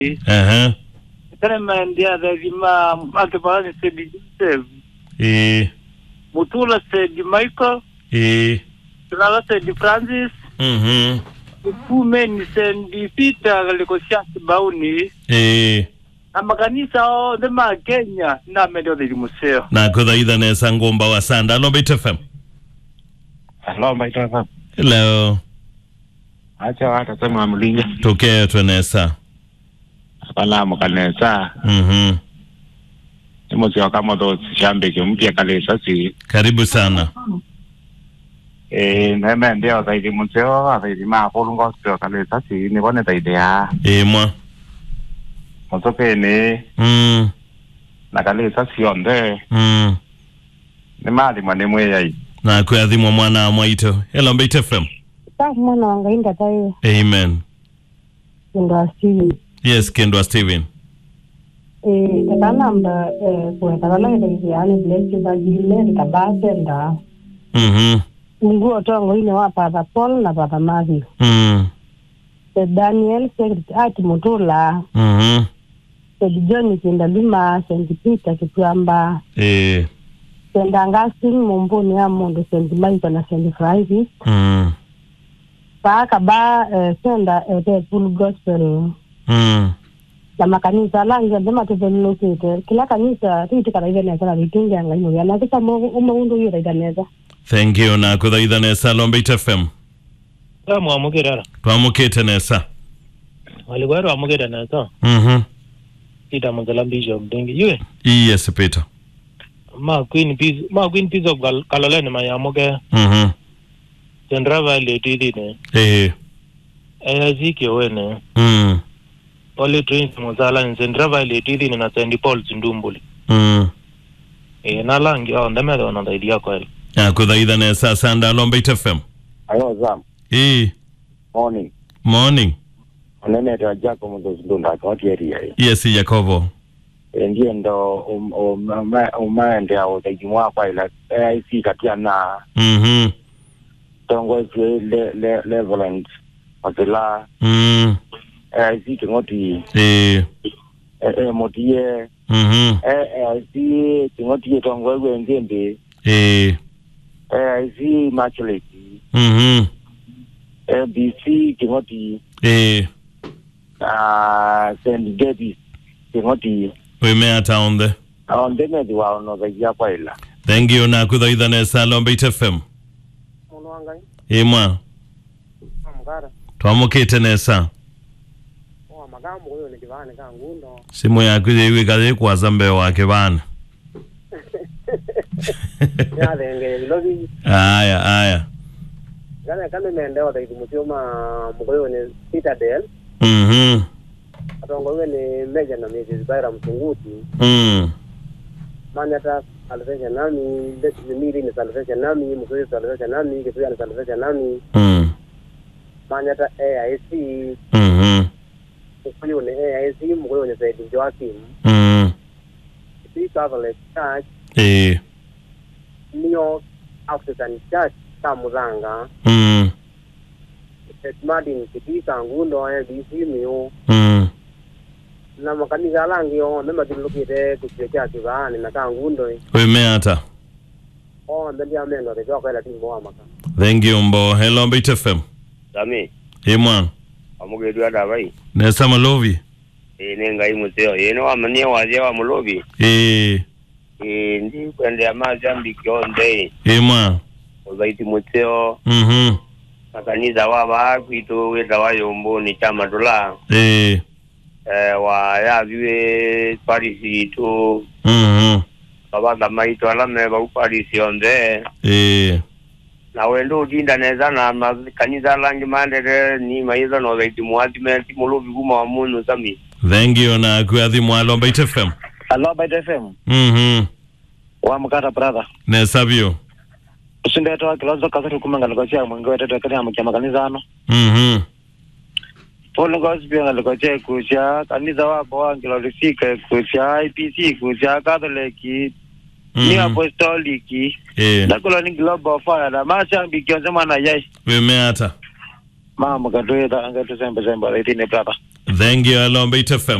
Aha. Tremendea Revima Akipalani Said Joseph Eh. Mutula Said Michael Eh. Tulala Said Francis Mhm. Ufumeni Said Peter Galikosiasi Bauni Eh. na makanisa othe ma Kenya na mendio thiri museo na kuthaitha nesa ngumba wa sanda alo bit fm Hello, Mbaito FM. hello Acha wata sema mlinga. tuketwe nesa Bala mukanesa. mhm Imo sio kama ndo shambe mpya kalesa si. karibu sana Eh, neme ndio zaidi mseo, zaidi ma polungo sio kalesa si ni bone zaidi ya. imwa Motoke ni mm. na kalesa si onde. mm. Ni mali mwane mwe yai. na kwiathimwa mwana wa mwaito hello bit fm Sasa mwana wanga inda tayo amen ndo asili. yes kendwa steven Eh kana mda eh kwa kana ile ile yani bless za jile kabase nda. mhm Mungu otongo ine wa Father Paul na Father Matthew. mm. Se Daniel se ati mutula mhm se John kindalima se Peter kitwamba eh. se ndangasi mumbuni ya mundu se Michael na se Francis. mm. Paka ba eh, senda eh, the full gospel mm. na makanisa langi ndema tuvelokete kila kanisa riti kana ile nesa ritunga ngai ya na kisa mo umundu yira idaneza thank you na kuthaitha nesa alo bit fm mwamukirara twamukite nesa waligwari wamukira naso mhm ita muzala bishop dengi yue yes peter ma queen peace ma queen peace of Gal- kaloleni mayamuke mhm sendra vale tidine eh. ayazike wene mm. ole trains muzala ni sendra vale tidine na sendi paul zindumbuli mm. e nalangi ao ndemere ona ndaidi yako ele na kuthaitha nesa sanda alo bit fm Ayo zam. eh. Morning. morning Onene ndo jako mndo ndunda kwa area. yes yakovo Ndiye ndo um um umaende au zaidi mwa kwa ila AIC katia na mhm tongo le le leveland. Wakila mm. AIC tungoti eh. eh eh motie mhm AIC tungoti tongo gwe ngende eh. AIC macheleki mhm ABC tungoti eh. ah St Davis tungoti wimeata onthe aondene diwa no zaidi kwa ila. thank you na kuthaitha nesa alo bit fm mundu wanga imwa amukara twamukite nesa o magambo uyo ni kivane ka ngundo simu yaku yiwikathi kwaza mbeo wake bana yathenge logi aya aya kana kana mendeo taiti musioma mukoyo ni Peter Del mhm atongo we ni Meja na Mrs. Baira Msunguti mm. manyata salvation nami miri ni salvation nami mukoyo salvation nami kituya ni salvation nami mm. manyata AIC mhm mukoyo ni AIC mukoyo ni Said Joachim mm. Free Catholic Church eh. New York African Church Kamuzanga mm. St. Martin Kitika Ngundo ABC Miu mm. na makanisa alangi yo nematilukite kusio kya kivani na ka ngundo wimeata o ndendi amendo te jokwela timbo wa maka thank you mbo hello bit fm sami imwa amugedu adabai nesa malovi ene ngai museo ene wamania waje wa mulobi eh. e ndi kwende amazi ambiki onde imwa ozaiti museo mhm makanisa waba kwitu weta wayombo ni chama tula eh. eh wa yaviwe parisi tu mhm babaga maito alame ba parisi onde eh. na wendo udinda neza na makanisa langi mandere ni maiza no zaiti muadime ti mulobi kuma wa munu sami thank you na kwiathimwa alo bit fm Hello, Bite FM. mhm Wa mukata brother. nesa bio Usindeta kilozo kasatu kumanga likosia mwingi wetu kani amukia makanisa ano. mhm Paul Gospel ngalikosia kusia kanisa wapo wangilo lifika kusia IPC kusia Catholic ni Mhm. apostolic eh. nakulo ni global fire na mashambi kionse mwana yai wimeata mama katwetha angetusembe sembe raithini brother thengi ya lombeit fm